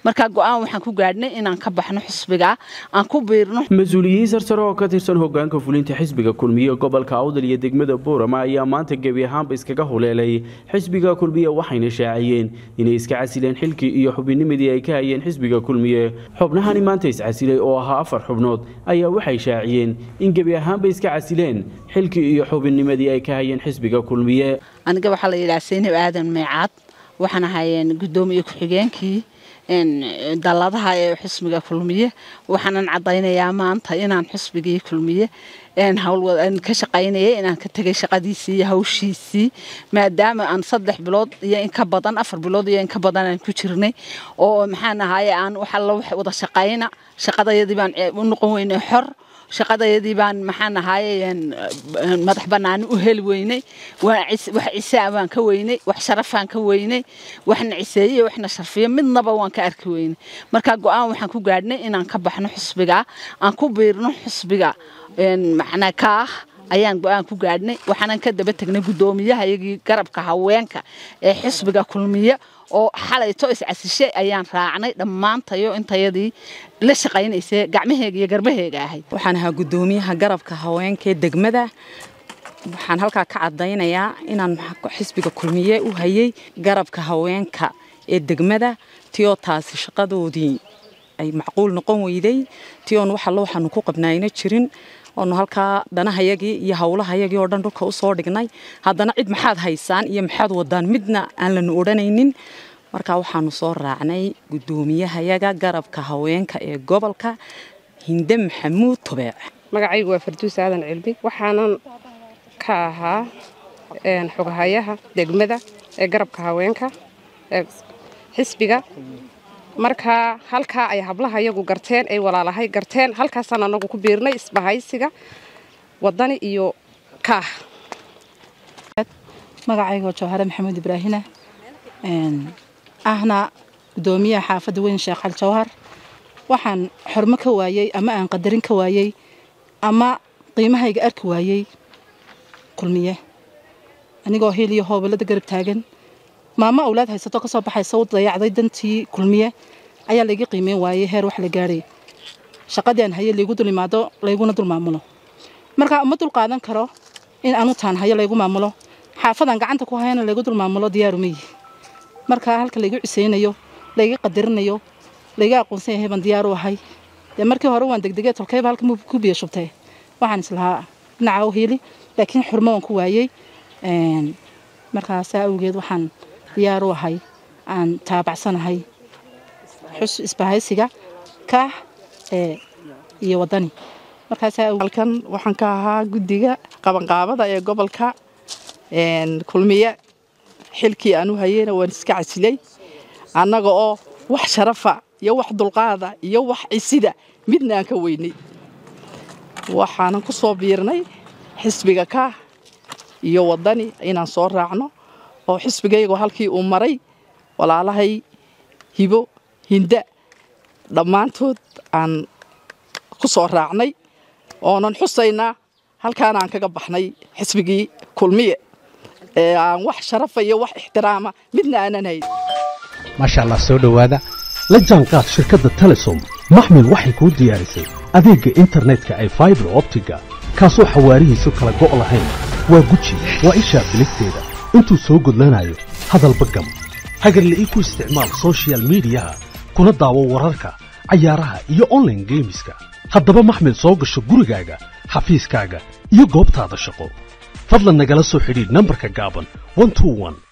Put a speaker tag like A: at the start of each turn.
A: marka go-aan waxaan ku gaadhnay inaan ka baxno xisbiga aan ku biirno
B: mas-uuliyiin sarsare oo ka tirsan hogaanka fulinta xisbiga kulmiye gobolka awdal iyo degmada boorama ayaa maanta gebi ahaanba iskaga huleelay xisbiga kulmiye waxayna shaaciyeen inay iska casileen xilkii iyo xubinimadii ay ka hayeen xisbiga kulmiye xubnahani maanta iscasilay oo ahaa afar xubnood ayaa waxay shaaciyeen in gebi ahaanba iska casileen xilkii iyo xubinnimadii ay ka hayeen xisbiga kulmiye
A: aniga waxaa la yidhaha saynab aadan meecaad waxaan ahay gudoomiye ku-xigeenkii dalladaha ee xisbiga kulmiye waxaanan caddaynayaa maanta inaan xisbigii kulmiye ka shaqaynayay inaan ka tegay shaqadiisii iyo hawshiisii maadaama aan saddex bilood iyo in ka badan afar bilood iyo in ka badan aan ku jirnay oo maxaan ahaye aan wax alla wax wada shaqayna shaqadayadii baan u noqon weynay xor shaqadayadii baan maxaan ahaye madax banaani u heli weynay wax cisaa baan ka weynay wax sharafaan ka weynay waxna ciseeye waxna sharfiye midnaba waan ka arki weynay marka go-aan waxaan ku gaadhnay inaan ka baxno xisbiga aan ku biirno xisbiga macnaa kaah ayaan go-aan ku gaadhnay waxaanan ka daba tegnay guddoomiyaha iyagii garabka haweenka ee xisbiga kulmiye oo xalayto iscasishay ayaan raacnay dhammaantayo intayadii la shaqaynaysay gacmaheega iyo garbaheega ahayd
C: waxaan ahaa guddoomiyaha garabka haweenkaee degmada waxaan halkaa ka caddaynayaa inaan xisbiga kulmiye u hayay garabka haweenka ee degmada tiyoo taasi shaqadoodii ay macquul noqon weyday tiyoon waxallo waxaanu ku qabnaayna jirin oonu halkaa dhanahayagii iyo howlahayagii oo dhan dhulka u soo dhignay haddana cid maxaad haysaan iyo maxaad wadaan midna aan lanu odhanaynin markaa waxaanu soo raacnay guddoomiyahayaga garabka haweenka ee gobolka hinde maxamuud tubeec
D: magacaygu waa farduus aadan cilmi waxaanan ka ahaa xogahayaha degmada ee garabka haweenka ee xisbiga markaa halkaa ay hablaha iyagu garteen ay walaalahay garteen halkaasaan anagu ku biirnay isbahaysiga wadani iyo kaah
E: magacaygo jawhare maxamuud ibraahina ahna gudoomiyaha xaafadda weyn sheekh al jawhar waxaan xormo ka waayey ama aan qadarin ka waayey ama qiimahayga arki waayey kulmiye anigoo hiil iyo hoobalada garab taagan maamo awlaad haysato ka soo baxaysa u dayacday dantii kulmiye ayaa layga qiimeyn waayey heer wax la gaadhay shaqadii aan haye laygu dul imaado layguna dul maamulo markaa uma dul qaadan karo in anu taan hayo laygu maamulo xaafadaan gacanta ku hayana laygu dul maamulo diyaarumayi markaa halka laygu cisaynayo layga qadarinayo layga aqoonsan yahay baan diyaar u ahay dee markii hore waan degdegee tolkayba halka ku biyo shubtay waxaan islahaa dhinaca u hiili laakiin xurmo waan ku waayey markaasaa awgeed waxaan diyaar u ahay aan taabacsanahay xus isbahaysiga kaah iyo wadani
F: halkan waxaan ka ahaa guddiga qabanqaabada ee gobolka kulmiye xilkii aan u hayeyna waan iska casilay annaga oo wax sharafa iyo wax dulqaada iyo wax cisida midna aan ka weynay waxaanan ku soo biirnay xisbiga kaah iyo wadani inaan soo raacno oo xisbigaygoo halkii uu maray walaalahay hibo hinda dhammaantood aan ku soo raacnay oonan xusaynaa halkaana aan kaga baxnay xisbigii kulmiye ee aan wax sharafa iyo wax ixtiraama midna aanan hayn
G: maasha allah soo dhowaada la jaanqaad shirkadda telesom maxmil waxay kuu diyaarisay adeegga internetka ay faibar optiga kaasoo xawaarihiisu kala go' lahayn waa guji waa ishaa biligteeda intuu soo gudlanayo hadalba gam hagarle ii ku isticmaal sochial midiyaha kuna daawo wararka cayaaraha iyo onlaine geemiska haddaba maxmil soo gasho gurigaaga xafiiskaaga iyo goobtaada shaqo fadlan nagala soo xidhiidh nambarka gaaban